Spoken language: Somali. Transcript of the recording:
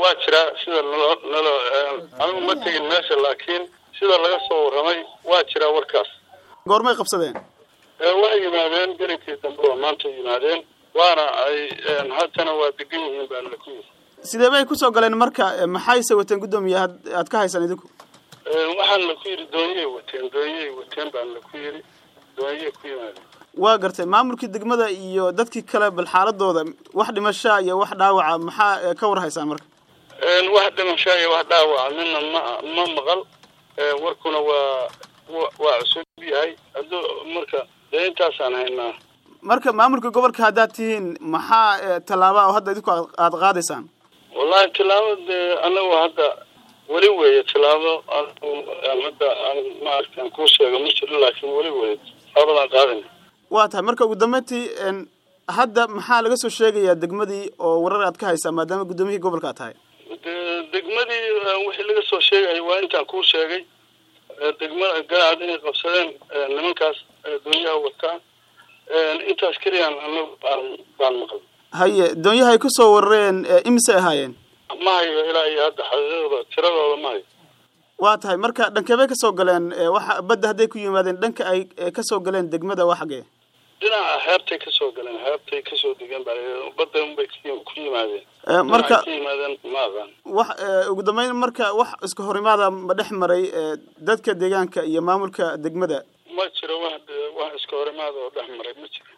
waa jiraa sida nalo nalo anigu ma tegin meesha laakiin sida laga soo warramay waa jiraa warkaas goormay qabsadeen waxay yimaadeen gelinkii dambe waa maanta yimaadeen waana ay haddana waa degan yihiin baa la ku yiri sidee bay kusoo galeen marka maxayse wateen guddoomiye aad ka haysaan idinku waxaan la ku yidhi doonyay wateen doonyay wateen baan la ku yidhi doonyay ku yimaadeen waa gartay maamulkii degmada iyo dadkii kale bal xaaladooda wax dhimashaa iyo wax dhaawaca maxaa ka war haysaan marka wax dhimashaa iyo wax dhaawaca midna ma ma maqal warkuna waa waa cusub yahay hadduu marka dee intaasaan haynaa marka maamulka gobolka haddaad tihiin maxaa tallaaba oo hadda idinku aada qaadaysaan wallahi tilaabo dee anagu hadda weli weeye tilaabo hadda maaragtan kuu sheego ma jiro laakiin weli weeye labadaan qaadayna waa tahay marka ugu dambeyntii hadda maxaa laga soo sheegayaa degmadii oo warar aad ka haysaa maadaama guddoomiyihii gobolka aad tahay degmadii wixii laga soo sheegay waa intaan kuu sheegay degmada garaacad inay qabsadeen nimankaas doonyaha wataan intaas keliyaan anagu baan baan maqlay haye doonyaha ay kusoo warareen imisay ahaayeen ma hayo ilaa iyo hadda xaqiiqdooda tiradooda ma hayo waa tahay marka dhankebay kasoo galeen waxa badda hadday ku yimaadeen dhanka ay kasoo galeen degmada waa xagee dhinaca xeebtay kasoo galeen xeebtay kasoo degan baa badda unbay ku yimaadeen marka ka yimaadeen ma aqaan wax ugu dambeyn marka wax iska horimaada ma dhex maray dadka deegaanka iyo maamulka degmada ma jiro wax wax iska horimaada oo dhex maray ma jiro